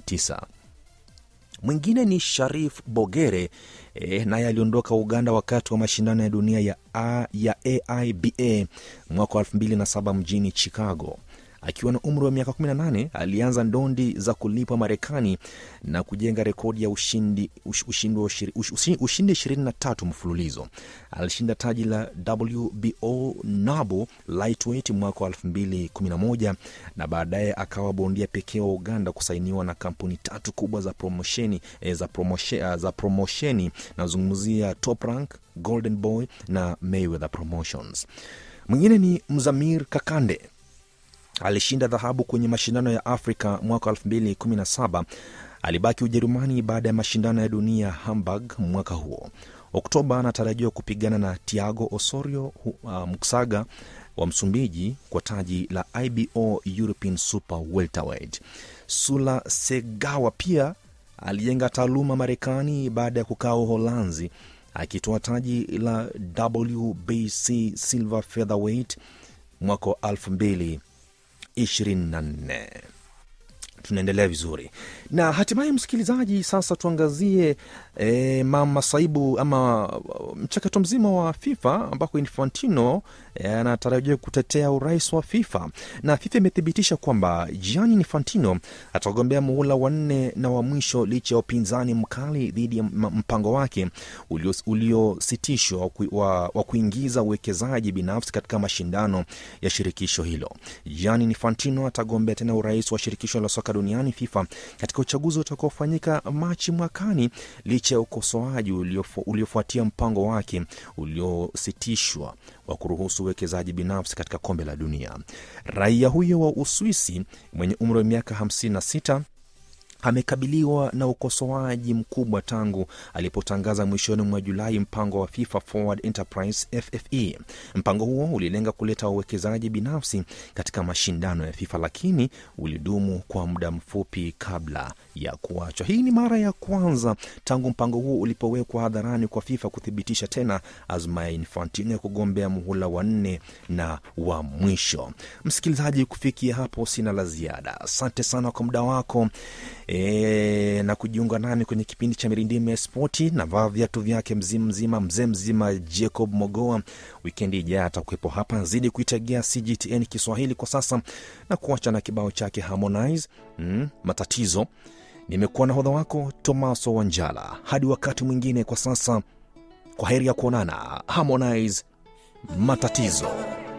2009. Mwingine ni Sharif Bogere e, naye aliondoka Uganda wakati wa mashindano ya dunia ya, A, ya AIBA mwaka wa 2007 mjini Chicago. Akiwa na umri wa miaka 18 alianza ndondi za kulipwa Marekani na kujenga rekodi ya ushindi, ush, ushindi, wa ushiri- ush, ushi- ushindi 23 mfululizo. Alishinda taji la WBO NABO lightweight mwaka wa 2011 na baadaye akawa bondia pekee wa Uganda kusainiwa na kampuni tatu kubwa za promosheni eh, za, promoshe, eh, za promosheni nazungumzia Top Rank, Golden Boy na Mayweather Promotions. Mwingine ni Mzamir Kakande alishinda dhahabu kwenye mashindano ya Afrika mwaka 2017. Alibaki Ujerumani baada ya mashindano ya dunia Hamburg mwaka huo. Oktoba anatarajiwa kupigana na Tiago Osorio hu- uh, Muksaga wa Msumbiji kwa taji la IBO European Super Welterweight. Sula Segawa pia alijenga taaluma Marekani baada ya kukaa Uholanzi akitoa taji la WBC Silver Featherweight mwaka wa 2024 tunaendelea vizuri na hatimaye msikilizaji sasa tuangazie e, masaibu ama uh, mchakato mzima wa fifa ambako infantino eh, anatarajiwa kutetea urais wa fifa na fifa imethibitisha kwamba gianni infantino atagombea muhula wa nne na wa mwisho licha ya upinzani mkali dhidi ya m- mpango wake ulios- uliositishwa wa, ku- wa, wa kuingiza uwekezaji binafsi katika mashindano ya shirikisho hilo gianni infantino atagombea tena urais wa shirikisho la soka duniani fifa katika uchaguzi utakaofanyika machi mwakani licha ya ukosoaji uliofu- uliofuatia mpango wake uliositishwa wa kuruhusu uwekezaji binafsi katika kombe la dunia raia huyo wa uswisi mwenye umri wa miaka 56 amekabiliwa na ukosoaji mkubwa tangu alipotangaza mwishoni mwa Julai mpango wa FIFA Forward Enterprise FFE. Mpango huo ulilenga kuleta wawekezaji binafsi katika mashindano ya FIFA, lakini ulidumu kwa muda mfupi kabla ya kuachwa. Hii ni mara ya kwanza tangu mpango huo ulipowekwa hadharani kwa FIFA kuthibitisha tena azma ya Infantino ya kugombea muhula wa nne na wa mwisho. Msikilizaji, kufikia hapo sina la ziada. Asante sana kwa muda wako e, na kujiunga nami kwenye kipindi cha mirindimi ya spoti na vaa viatu vyake mzima mzima mzee mzima Jacob Mogoa. Wikendi ijayo atakuwepo hapa, zidi kuitegea CGTN Kiswahili kwa sasa na kuacha na kibao chake Harmonize mm, matatizo. Nimekuwa na hodha wako Tomaso Wanjala, hadi wakati mwingine. Kwa sasa, kwa heri ya kuonana. Harmonize matatizo.